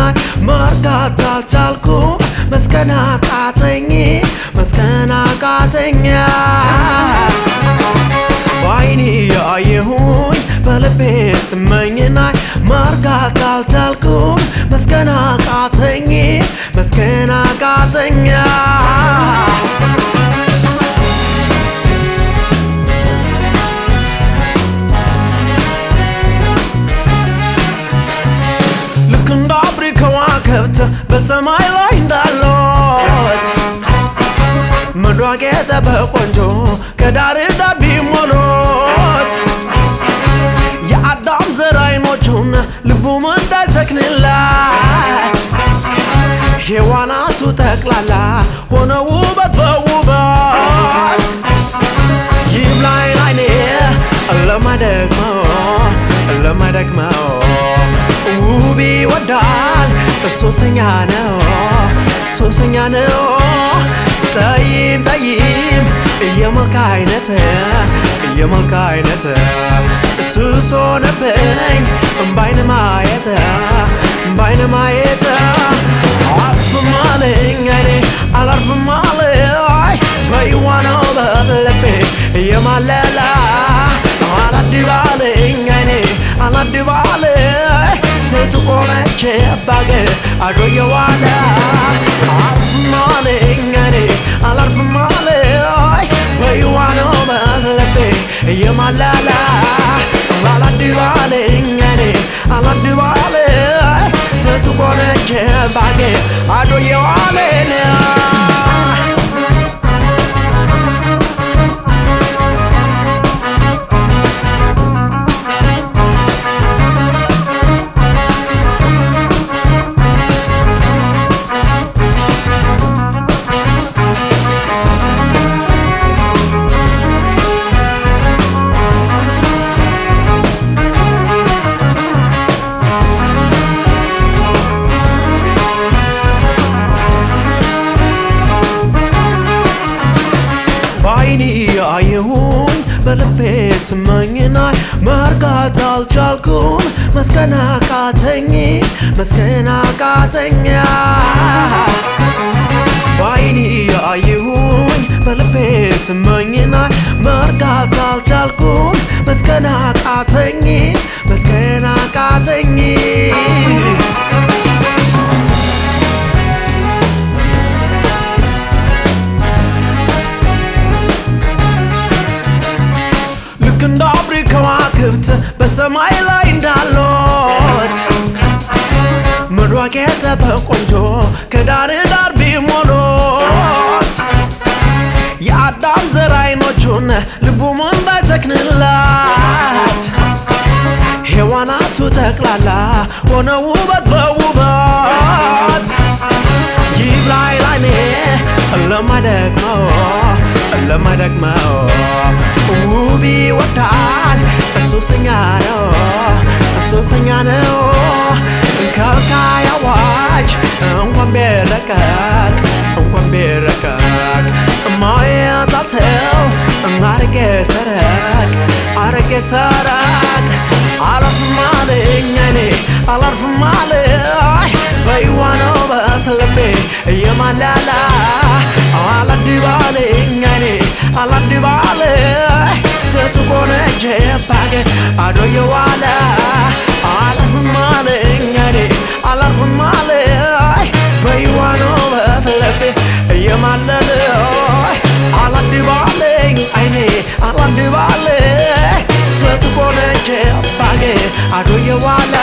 መርዳት አልቻልኩም መስከን አቃተኝ መስከን አቃተኛ በአይኔ ያየሁኝ በልቤ ስመኝናይ መርጋት አልቻልኩም መስከን አቃተኝ መስከን አቃተኛ ልክ እንደ አብሪ ከዋክብት በሰማይ ላይ እንዳለት ምድሯ ጌጠ በቆንጆ ከዳር ዳር ቢሞሉት የአዳም ዘር አይኖቹን ልቡም እንዳይሰክንላት ሔዋናቱ ጠቅላላ ሆነ ውበት በውበት ይብላኝ ላይኔ ለማይደግመው ለማይደግመው ውብ ይወዳል ሱሰኛ ነው ሱሰኛ ነው ጠይም ጠይም የመልክ አይነት የመልክ አይነት ሱስ ሆነብኝ ባይነ ማየት ባይነ ማየት አላርፍም አለኝ አይኔ አላርፍም አለኝ በይዋነው በልቤ የማለላ አላድባለኝ አይኔ አላድባለኝ ሴቱ ቆመች ባገ አዶየዋለ አላርፍም አለኝ እኔ አላርፍም አለኝ በይዋነው በልቤ የማለላ አላድባለኝ እኔ አላድባለኝ ሴቱ ቆመች ባገ አዶየዋለኝ በአይኔ ያየሁኝ በልቤ ስመኝናይ መርጋት አልቻልኩም መስከን አቃተኝ መስከን አቃተኛ በአይኔ ያየሁኝ በልቤ ስመኝናይ መርጋት አልቻልኩም መስከን አቃተኝ መስከን አቃተኝ ልክ እንደ አብሪ ከዋክብት በሰማይ ላይ እንዳሉት ምድሯ ጌጠ በቆንጆ ከዳር ዳር ቢሞሉት የአዳም ዘር አይኖቹን ልቡም እንዳይሰክንላት ሔዋናቱ ጠቅላላ ሆነ ውበት በውበት ይብላኝ ላይኔ ለማይደግመው ለማይደግመው ውብ ይወዳል ሱሰኛ ነው ሱሰኛ ነው ከልካይ አዋጅ እንኳን ቢረቀቅ እንኳን ቢረቀቅ ማየት አልተው አረጌ ሰረቅ አረጌ ሰረቅ አላርፍም አለኝ እኔ አላርፍም አለኝ በይዋነው በትልቤ እየማላላ አላድባለኝ እኔ አላድባለኝ ሴቱ ቆነጀ ባገ አዶየዋለ አላርፍም አለኝ እኔ አላርፍም አለኝ በይዋነው በትልቤ እየማለለ አላድባለኝ አይኔ አላድባለኝ ሴቱ ቆነጀ ባገ አዶየዋለ